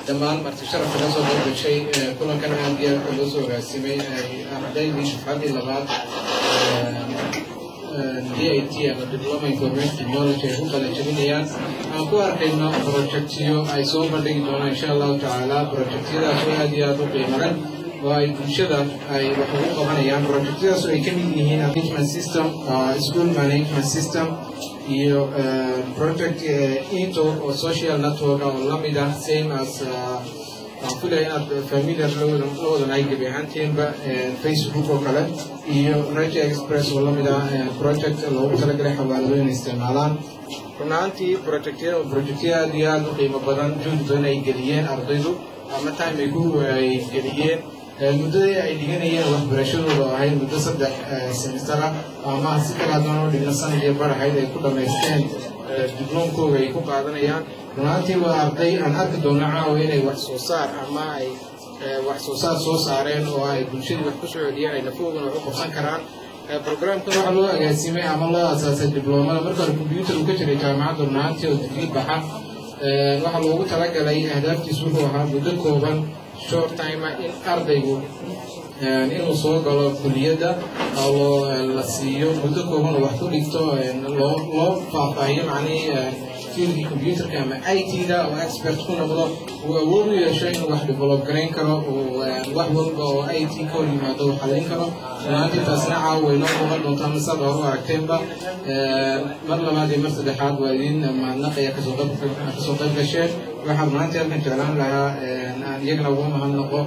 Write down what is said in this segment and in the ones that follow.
dhammaan marti sharafka ka soo qeybgashay kulankan aad iyo aad loo soo hogaasimay ay ardaydii shafcadii labaad d i t ama diploma information technology ay ku kala jebinayaan aan ku arkayno projectiyo ay soo bandhigi doonaan insha allahu tacaala projectyadaas oo aad iyo aad u qiimo leh oo ay bulshada ay wax ugu qabanayaan projectyadaas oo ay ka mid yihiin management system school management system iyo project into oo social network oo lamid ah same as waan filaya inaad familiar la wadanahay gebi ahaantiinba facebook oo kale iyo raja express oo lamid ah project loogu talagalay xawaalado inay isticmaalaan run ahaantii projectyada projectyada aad iyo aad u qiimo badan juhdi badan ay geliyeen ardaydu ama time ay ku ay geliyeen muddadii ay dhiganayeen waxbarashadooda oo ahayd muddo saddex semester ah ama si kale haddana oo dhigna sanad iyo bar ahayd ay ku dhammaysteen dibloomkooga ay ku qaadanayaan runaantii waa arday aan arki doono caawa inay wax soo saar ama ay wax soo saar soo saareen oo ay bulshadii wax ku soo celiyeen ay lafoogana wax u qabsan karaan programkan waxaa loo agaasimay ama loo asaasay dibloomada marka hore combyuutar uu ka jiray jaamacadda runaantii oo digrii baxa waxaa loogu talagalay ahdaaftiis wuxuu ahaa muddo kooban short time in ardaygu inuu soo galo kuliyadda oo la siiyo muddo kooban oo wax ku dhigto loo loo faahfaahiyo macnihii fiildkii computerka ama i t-da oo expert ku noqdo uu awood u yeesho inuu wax develop garayn karo uu wax walba oo i t ka hor yimaado uu xallin karo runaantii taasna caawa way noo muuqan doontaa masaad hore u aragteenba mar labaad iyo mar saddexaad waa idin mahadnaqaya kasoo qayb kasoo qayb gasheen waxaan runaantii halkan jeclaan lahaa aan iyagana ugu mahadnaqo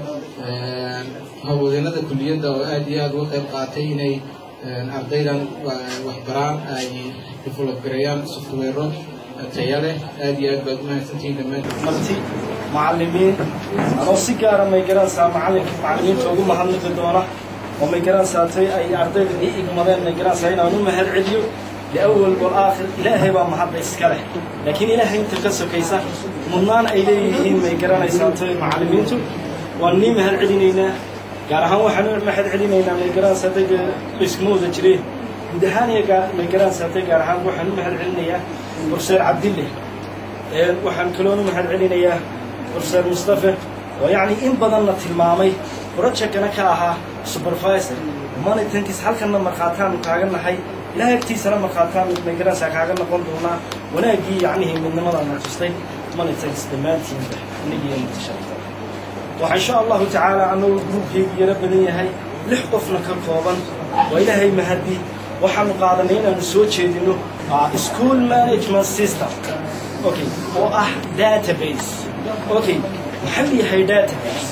hawlwadeenada kuliyadda oo aad iyo aad uga qayb qaatay inay ardaydan waxbaraan ay develop gareeyaan softwero taya leh aad iyo aad baad umahadsantihiin dhammaan marti macallimiin anoo si gaara may garanaysaa macallinka macallimiinta ugu mahadnaqi doona oo may garanaysaatay ay ardayda ii igmadeen may garanaysaa inaan u mahad celiyo liawal walaakhir ilaahay baa mahadda iska leh laakiin ilaahay inta ka sokaysa mudnaan ay leeyihiin may garanaysaatay macallimiintu waan nii mahad celinaynaa gaar ahaan waxaan u mahad celinaynaa may garanaysaatay iskuma wada jireen guud ahaan iyo may garanaysaatay gaar ahaan waxaan u mahad celinayaa profeser cabdille waxaan kaloon u mahad celinayaa profeser mustafe oo yacni in badanna tilmaamay projectana ka ahaa supervisor monitankis halkanna markhaataanu kaaga nahay ilahay agtiisana markhaataan may garanaysaa kaaga noqon doonaa wanaaggii yacnihii midnimadana tustay monitankis dhammaantiinba inagii mutasharta waxaa insha allahu tacaala annagu gruubkeygu yaro badan yahay lix qofna ka kooban waa ilaahay mahadi waxaanu qaadanay inaanu soo jeedino school management system okay oo ah database okay maxuu yahay database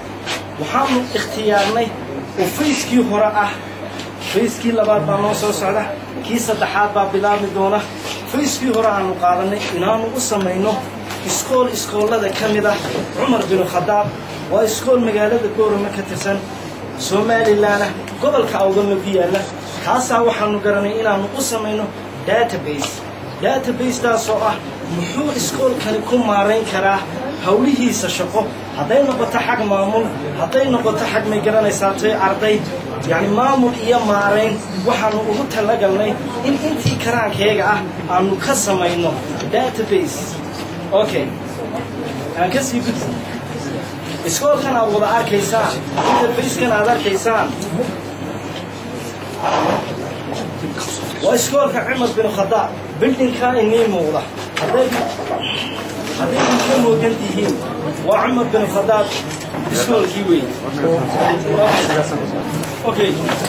waxaanu ikhtiyaarnay oo fayskii hore ah fayskii labaad baa noo soo socda kii saddexaad baa bilaabmi doona fayskii hore aanu qaadanay inaanu u samayno iskool iskoollada ka mid ah cumar binu khadaab waa iskool magaalada goorama ka tirsan somalilanah gobolka awdalna ku yaalla kaasaa waxaanu garanay inaanu u samayno database databasetaasoo ah muxuu iskoolkani ku maarayn karaa hawlihiisa shaqo hadday noqoto xag maamul hadday noqoto xag may garanaysaatay arday yacni maamul iyo maarayn waxaanu ugu talagalnay in intii karaankeega ah aanu ka samayno database okay aan ka sii gudbi iskoolkan aad wada arkaysaan interfacekan aad arkaysaan waa iskoolka cumar bin khadaab bildinkaa inii muuqda hadday hadday idinka moogan tihiin waa cumar bin khadaab iskoolkii weyn okay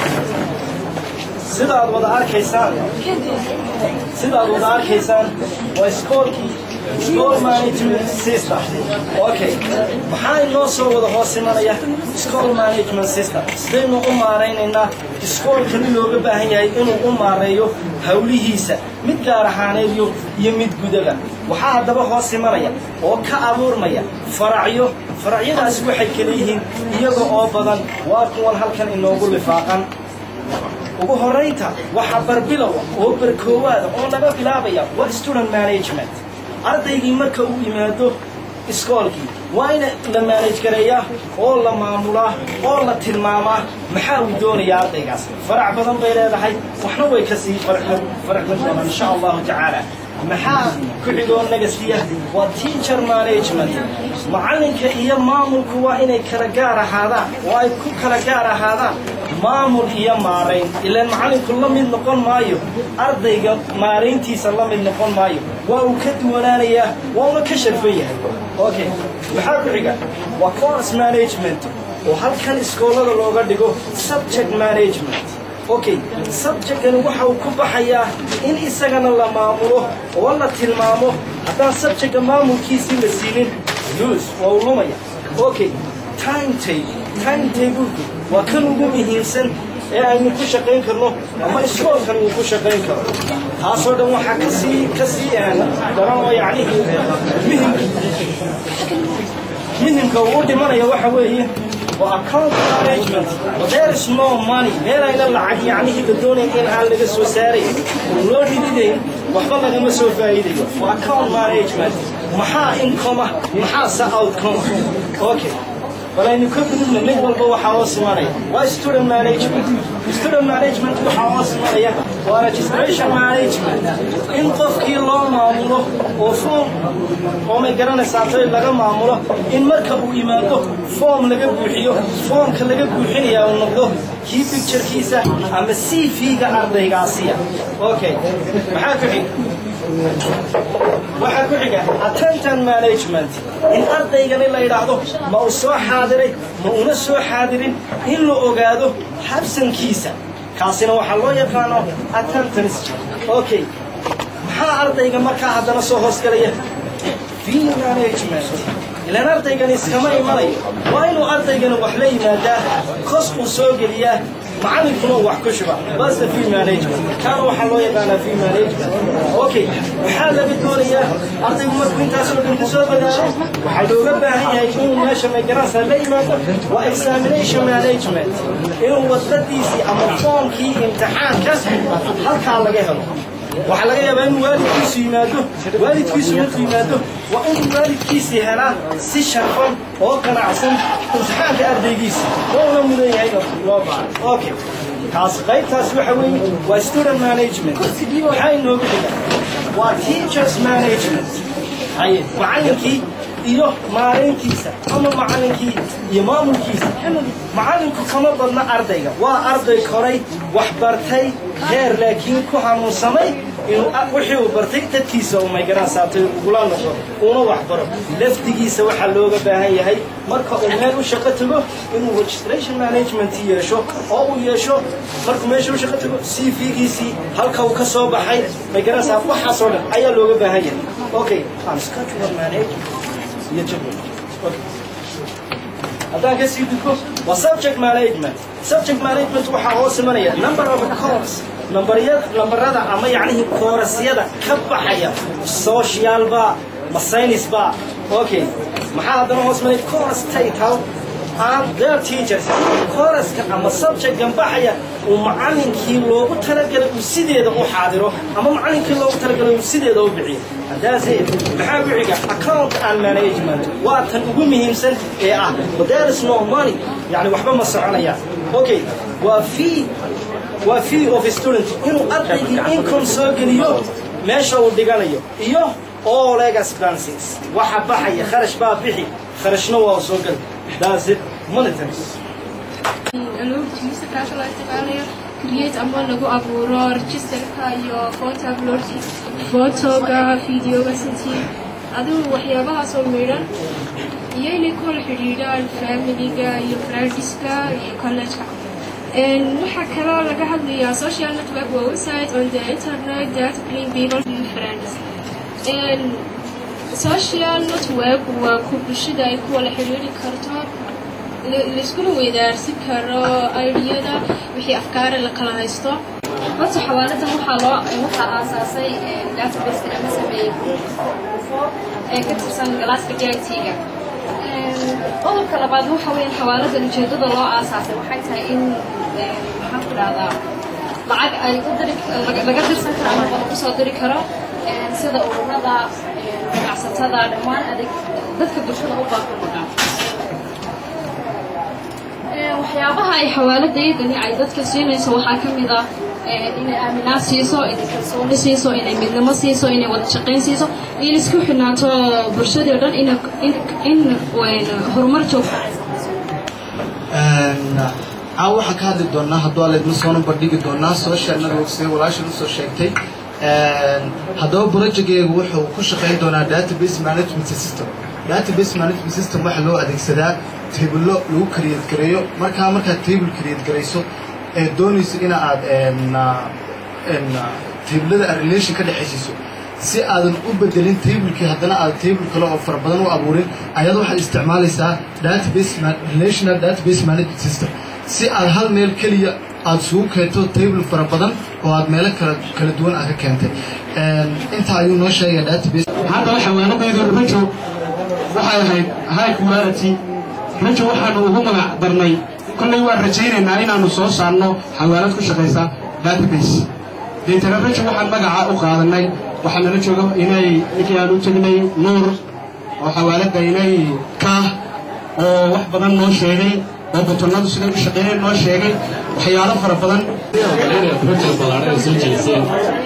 sida aad wada arkaysaan sida aad wada arkaysaan waa iskoolkii school management system okay maxaa inoo soo wada hoos imanaya school management system sidaynu u maaraynaynaa iskoolkani looga baahan yahay inuu u maareeyo hawlihiisa mid gaar ahaaneedyo iyo mid gudaba waxaa haddaba hoos imanaya oo ka abuurmaya faracyo faracyadaasi waxay kala yihiin iyaga oo badan waa kuwan halkan inoogu lifaaqan ugu horaynta waxaa barbilowa oo barkoowaada oo laga bilaabaya waa student management ardaygii marka uu yimaado iskoolkii waa in la maanaj gareeyaa oo la maamulaa oo la tilmaamaa maxaa uu doonayaa ardaygaas farac badan bay leedahay waxna way kasii farxman doonaan insha allahu tacaala maxaa ku xigoo nagasiya waa teacher management macalinka iyo maamulku waa inay kala gaar ahaadaan oo ay ku kala gaar ahaadaan maamul iyo maarayn ilaan macalinku la mid noqon maayo ardayga maarayntiisa la mid noqon maayo waa uu ka duwanaanayaa wauna ka sharfan yahay okay maxaa ku xiga waa course management oo halkan iskoolada looga dhigo subject management okay subjectkan waxa uu ku baxayaa in isagana la maamulo oo la tilmaamo haddaan subjectka maamulkiisii la siinin lose waa uu lumaya okay timetable timetablku waa kan ugu muhiimsan ee aynu ku shaqayn karno ama iskoolkan uu ku shaqayn karo taasoo dhan waxaa kasii kasii daran oo yacni muhim muhimka uu dhimanaya waxa weeye waa account management there is no money meel ayna lacag yacnihii la doonaya in aan laga soo saarayn oo loo rididayn waxba lagama soo faa'iidayo waa account management maxaa income ah maxaase outcome okay bal aynu ka gudubna mid walba waxaa oo simanaya waa student management student management waxaa oo simanaya waa registration management in qofkii loo maamulo oo form oo may garanaysaa tay laga maamulo in marka uu yimaado form laga buuxiyo formka laga buuxinaya uu noqdo kii picturekiisa ama c v-ga ardaygaasiya okay maxaa ku xiga waxaa ku xiga attention management in ardaygani la yidhaahdo ma uu soo xaadiray ma una soo xaadirin in la ogaado habsankiisa kaasina waxaa loo yaqaano attendance okay maxaa ardayga markaa haddana soo hoosgalaya fee management ilaan ardaygani iskama imanayo waa inuu ardaygani wax la yimaadaa kos uu soo geliyaa macallinkuna wax ku shuba bas the fee management kaana waxaa loo yaqaanaa fee management okay waxaa laga doonayaa ardaygu markuu intaasoo dhan ku soo badaaro waxaa looga baahan yahay inuu meesha magaransa la yimaado waa examination management inuu wadadiisii ama foomkii imtixaanka halkaa laga helo waxaa laga yaabaa inuu waalidkiisu yimaado waalidkiisu markuu yimaado waa inuu waalidkiisii helaa si sharfan oo qanacsan imtixaanka ardaygiisa ouna mudan yahay loo baaro okay kaas qaybtaas waxa weeye waa student management maxaa inoogu dhiga waa teachers management haye macallinkii iyo maarayntiisa ama macallinkii iyo maamulkiisa macallinku kama badna ardayga waa arday koray wax bartay heer laakiin ku hanuunsamay inuu wixii uu bartay dadkiisa uu maygaraan saatay ugula noqo uuna wax baro laftigiisa waxaa looga baahan yahay marka uu meel u shaqo tago inuu registration management yeesho oo uu yeesho markuu meesha u shaqo tago c v-giisii halka uu ka soo baxay maygaraan saat waxaasoo dhan ayaa looga baahan yahay okay aan schedule management iyo jadwal okay haddaan ka sii gudbo waa subject management subject management waxaa hoos imanaya number of course nambaryada nambarada ama yacnihii koorasyada ka baxaya social ba ma science ba okay maxaa haddana hoos imanaya course title and their teachers kooraska ama subjectkan baxaya uu macallinkii loogu talagalay uu sideeda u xaadiro ama macallinkii loogu talagalay uu sideeda u bixiyo haddaase maxaa ku xiga account and management waa tan ugu muhiimsan ee ah but there is no money yani waxba ma soconayaan okay waa fee waa fee of student inuu ardaygii income soo geliyo meesha uu dhiganayo iyo all expenses waxa baxaya kharash baa bixi kharashna waa soo gali that's it monitors anuurtiisa kaasha loo isticmaalayo create ama lagu abuuro registerka iyo photo upload photoga videoga sintii adigu waxyaabahaas oo midhan iyo inay ku wala xidhiidhaan familiga iyo friendska iyo collegeka waxaa kaloo laga hadlayaa social network waa website on the internet that bring people to friends social network waa ku bulshada ay ku wala xidhiidhi karto laiskuna weydaarsin karo aidiyada wixii afkaare la kala haysto horta xawaaladan waxaa loo waxaa aasaasay database ama sameeyey ufo ee ka tirsan galaaska jagtiga qodobka labaad waxa weeyaan xawaaladan ujeedada loo aasaasay waxay tahay in maxaan ku dhahdaa lacag ay u diri laga dirsan karo ama lagu kusoo diri karo sida ururada ganacsatada dhammaan adeeg dadka bulshada u baahan markaa waxyaabaha ay xawaaladayadani ay dadka siinayso waxaa ka mid ah inay aaminaad siiso inay kalsooni siiso inay midnimo siiso inay wada shaqayn siiso iyo in isku xidhnaato bulshadii o dhan in in horumar joogta ay caawa waxaan ka hadli doonaa hadduu aleedma soona bandhigi doonaa social networks ee walaashan usoo sheegtay haddaba projectgeegu wuxuu ku shaqayn doonaa database management system database management system waxaa loo adeegsadaa tabillo lagu create gareeyo markaa markaad table create garayso ee doonayso ina aad tablada aad relation ka dhexaysiiso si aadan u bedelin tablekii haddana aad table kale oo fara badan u abuurin ayaad waxaad isticmaalaysaa database relational database management system si aad hal meel keliya aada isugu keento table fara badan oo aad meelo kala kala duwan aad ka keentay intaa ayuu noo sheegaya database hadda xawaanadayda rajo waxay ahayd high quality rajo waxaanu ugu magac darnay kollay waan rajaynaynaa inaanu soo saarno xawaalad ku shaqaysa database deetana rajo waxaan magaca u qaadanay waxaa nala jooga inay ninkii aan u tegnay nuur oo xawaaladda inay kaah oo wax badan noo sheegay oo butonadu siday u shaqeeyeen noo sheegay waxyaalo fara badan project ballaaran ay soo jeediseen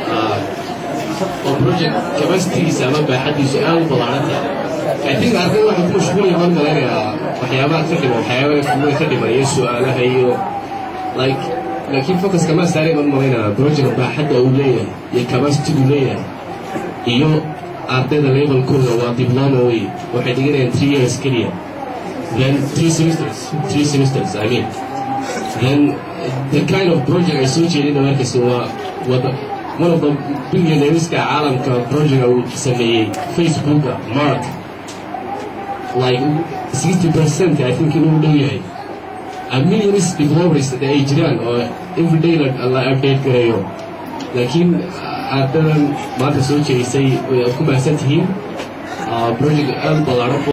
oo project capacitygiisa ama baaxadiisu aad u ballaaran tahay I think ardayda waxay ku mashquul yahaan malaynayaa waxyaabaha ka dhiman waxyaabaha fuuga ka dhiman iyo su-aalaha iyo like laakiin focuska ma saaray baan malaynayaa project baaxadda uu leeyahay iyo capacity uu leeyahay iyo ardayda levelkooda waa diploma wey waxay dhiganayaan three years keliya then three semesters three semesters I mean then the kind of project ay soo jeedina markasta waa wada one of the billionaireska caalamka project uu sameeyey facebooka mark like sixty percent I think inuu dhow yahay a millions developers ay jiraan oo everyday la update gareeyo laakiin ardadan maanta soo jeedisay way ku mahadsan tihiin project aad ballaaran